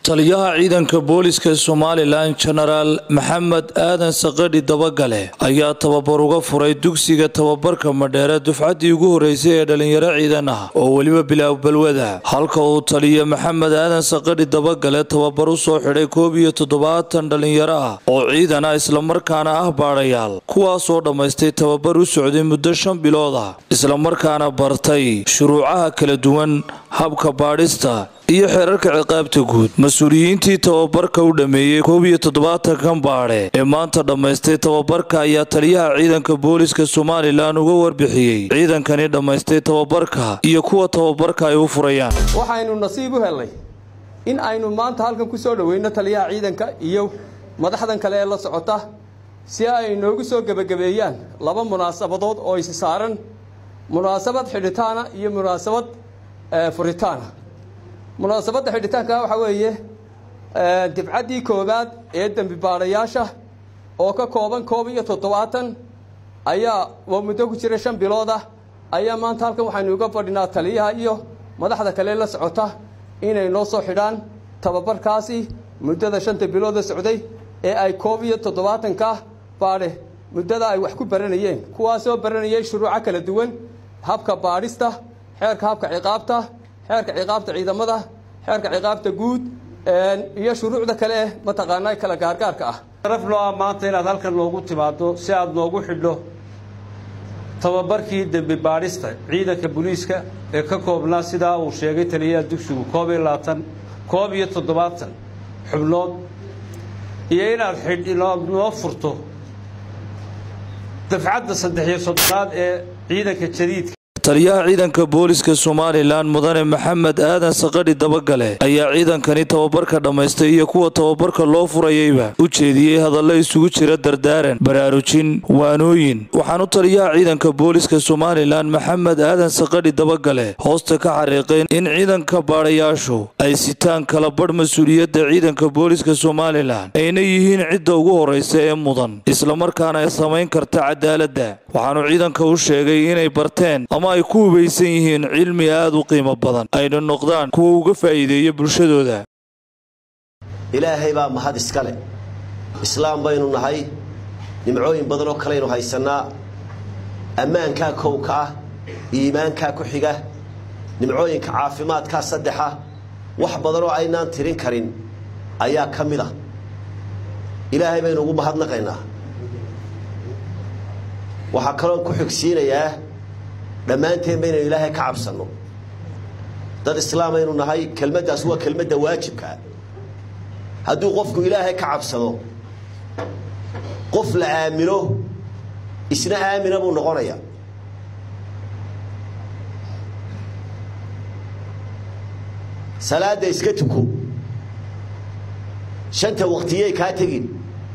taliyaha ciidanka booliska somalilan jenaraal maxamed aadan saqadhi dabagale ayaa tababar uga furay dugsiga tababarka madheere dufcaddii ugu horeysay ee dhalinyaro ciidan ah oo weliba bilaab balwada halka uu taliya maxamed aadan saqadhi dabagale tababar u soo xidhay koob iyo toddobaatan dhalinyaro ah oo ciidan ah islamarkaana ah baadhayaal kuwaasoo dhammaystay tababar u socday muddo shan bilood ah islamarkaana bartay shuruucaha kala duwan habka baadhista iyo xeerarka ciqaabta guud mas-uuliyiintii tababarka u dhammeeyey koob iyo toddobaatankan baadhe ee maanta dhammaystay tababarka ayaa taliyaha ciidanka booliska somalilan uga warbixiyey ciidankani dhammaystay tababarka iyo kuwa tababarka ay u furayaan waxaynu nasiib u helnay in aynu maanta halkan ku soo dhoweyno taliyaha ciidanka iyo madaxdan kale ee la socota si ay noogu soo gebagabeeyaan laba munaasabadood oo isi saaran munaasabad xidhitaana iyo munaasabad furitaana munaasabadda xidhitaanka waxaa weeye dibcaddii koowaad ee dembi baadhayaasha oo ka kooban koob iyo toddobaatan ayaa waa muddo ku jira shan bilood ah ayaa maanta halkan waxaynu uga fadhinaa taliyaha iyo madaxda kale la socota inay noo soo xidhaan tababarkaasi muddada shanta bilooda socday ee ay koob iyo toddobaatanka baadhe muddada ay wax ku baranayeen kuwaasoo baranayay shuruuco kala duwan habka baadhista xeerka habka ciqaabta xeerka ciqaabta ciidamada xeerka ciqaabta guud iyo shuruucda kale eh mataqaanaa kala gaargaarka ah sharaf noo ah maanta inaad halkan noogu timaado si aad noogu xidho tababarkii dembi baadhista ciidanka booliiska ee ka koobnaa sidaa uu sheegay taliyaha dugsigu koob iyo labaatan koob iyo toddobaatan xubnood iyo inaad xidh noo furto dafcadda saddex iyo soddonaad ee ciidanka jadiidka taliyaha ciidanka booliska somalilan mudane maxamed aadan saqadhi dabagale ayaa ciidankani tababarka dhammaystay iyo kuwa tababarka loo furayayba u jeediyey hadallo isugu jira dardaaran baraarujin waanooyin waxaanu taliyaha ciidanka booliska somalilan maxamed aadan saqadhi dabagale hoosta ka xariiqeen in ciidanka baadhayaashu ay sitaan kala badh mas-uuliyadda ciidanka booliska somalilan ayna yihiin cidda ugu horraysa ee mudan islamarkaana ay samayn karta cadaaladda waxaanu ciidanka u sheegay inay barteen ama ay ku hubaysan yihiin cilmi aad u qiimo badan ayna noqdaan kuwa uga faa'iideeya bulshadooda ilaahay baa mahad iska leh islaam baynu nahay nimcooyin badan oo kalaynu haysannaa ammaankaa kowka ah iimaankaa ku xiga nimcooyinka caafimaadkaa saddexa wax badanoo aynaan tirin karin ayaa ka mid ah ilaahay baynu ugu mahadnaqaynaa waxaa kaloon ku xigsiinayaa dhammaanteen baynaynu ilaahay ka cabsanno dad islaamaynu nahay kelmaddaas waa kelmadda waajibkaa hadduu qofku ilaahay ka cabsado qof la aamino isna aamina buu noqonaya salaadda iska tuko shanta waqtiyey kaa tegin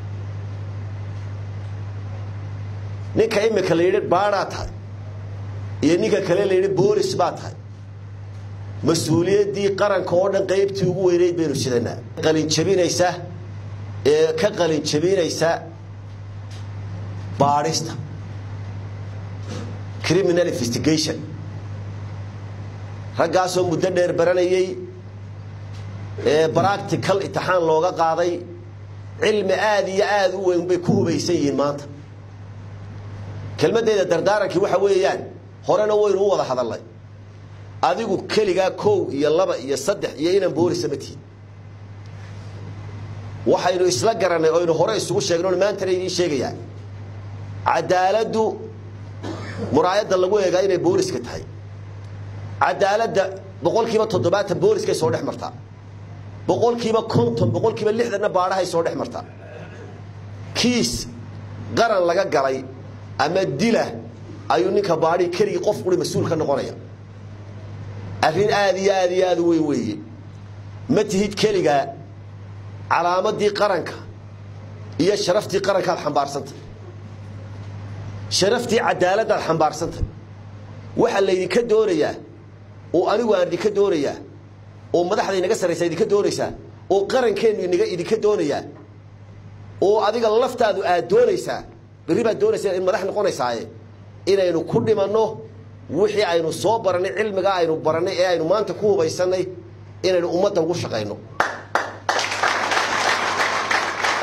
ninka imika la yidhi baadhaa tahay iyo ninka kale la yidhi boolis baa tahay mas-uuliyaddii qaranka oo dhan qaybtii ugu weynayd baynu sidanaa qalinjabinaysa ee ka qalinjabinaysa baadhista criminal investigation raggaasoo muddo dheer baranayey ee bractical intixaan looga qaaday cilmi aada iyo aada u weyn bay ku hubaysan yihiin maanta kelmaddeeda dardaarankii waxa weeyaan horena waynu u wada hadalnay adigu keligaa kow iyo laba iyo saddex iyo inaan boolisa ma tihin waxaynu isla garannay oynu hore isugu sheegno maantana idiin sheegayaa cadaaladdu muraayadda lagu eegaa inay booliska tahay cadaaladda boqol kiiba toddobaatan booliskay soo dhex martaa boqol kiiba konton boqol kiiba lixdanna baadhahay soo dhex martaa kiis qaran laga galay ama dila ayuu ninka baadhi keligii qof quri mas-uul ka noqonaya arrin aada iyo aada iyo aada u weyn weeye ma tihid keligaa calaamadii qaranka iyo sharaftii qarankaad xambaarsantay sharaftii cadaaladdaad xambaarsantay waxaa laydinka doonayaa oo anigu aan idinka doonayaa oo madaxda inaga sarraysa idinka doonaysaa oo qarankeennu inaga idinka doonayaa oo adiga laftaadu aad doonaysaa berri baad doonaysaa in madax noqonaysaaye inaynu ku dhimanno wixii aynu soo barannay cilmigaa aynu barannay ee aynu maanta ku hubaysannay inaynu ummadda ugu shaqayno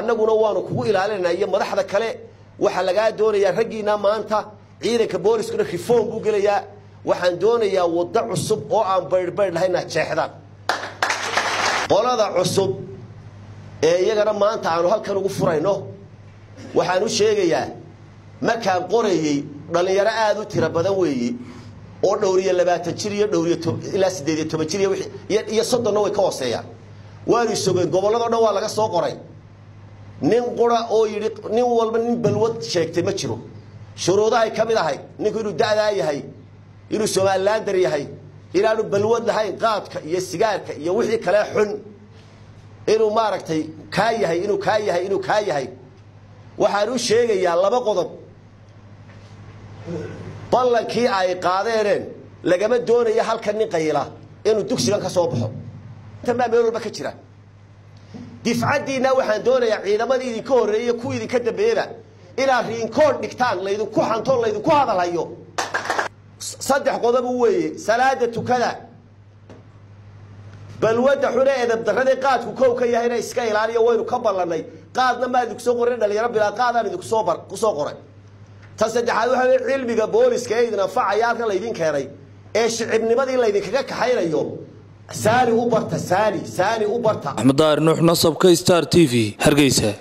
annaguna waanu kugu ilaalinanaa iyo madaxda kale waxaa lagaa doonayaa raggiina maanta ciidanka booliskuna reform buu gelayaa waxaan doonayaa waddo cusub oo aan baydhbaydh lahayna jeexdaan qolada cusub ee iyagana maanta aanu halkan ugu furayno waxaan u sheegayaa markaan qorayey dhallinyaro aada u tiro badan weeye oo dhowriyo labaatan jir iyo dhowriyo ilaa siddeed iyo toban jir iyo soddonna way ka hooseeyaan waanu isogeen gobolladao dhan waa laga soo qoray nin qura oo yidhi nin walba nin balwad sheegtay ma jiro shuruudahay ka mid ahay ninku inuu da'daa yahay inuu somalilaandar yahay inaanu balwad lahayn qaadka iyo sigaarka iyo wixii kale xun inuu maaragtay kaa yahay inuu kaa yahay inuu kaa yahay waxaan u sheegayaa laba qodob ballankii ay qaadeeneen lagama doonayo halkan nin qayila inuu dugsigan ka soo baxo intan baa meel walba ka jira difcaddiinna waxaan doonayaa ciidamadii idinka horreeyey kuwa idinka dambeeyeba inaad riinkood dhigtaan laydinku xanto laydinku hadalhayo saddex qodobu weeye salaada tukada balwadda xune edabdarradii qaadku kow ka yahayna iska ilaaliyo waynu ka ballannay qaadna maa idinku soo qorin dhalinyaro bilaa qaadaan idinku soo bar ku soo qoray ta saddexaad waxa weye cilmiga booliska ee idin anfacaya halkan laydin keenay ee shicibnimadii laydinkaga kaxaynayo saani u barta saani saani u barta axmed daahir nuux nasabka star t v hargeysa